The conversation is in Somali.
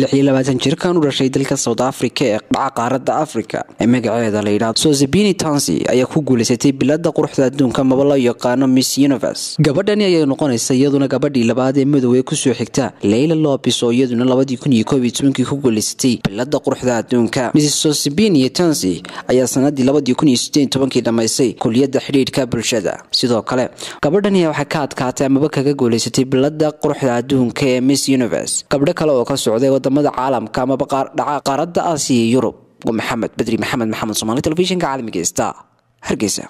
lix iyo labaatan jirkan u dhashay dalka south africa ee dhaca qaaradda africa ee magaceeda la yidhahdo sozebini tansi ayaa ku guulaysatay bilada quruxda adduunka maba loo yaqaano miss universe gabadhani ayay noqonaysa iyaduna gabadhii labaad ee madow ee kusoo xigta leyla lopis oo iyaduna labadii kun iyo koob iyo tobankii ku guulaysatay bilada quruxda adduunka mrs sozebini tansi ayaa sanadii labadii kun iyo sideed tobankii dhamaysay kuliyadda xidhiidhka bulshada sidoo kale gabadhani waxay ka adkaatay amaba kaga guulaysatay bilada quruxda adduunka ee miss universe gabdho kale oo ka socday wadamada caalamka amaba dhaca qaaradda aasiya iyo yurub maxamed bedri maxamed maxamed somaali telefishinka caalamiga star hargeysa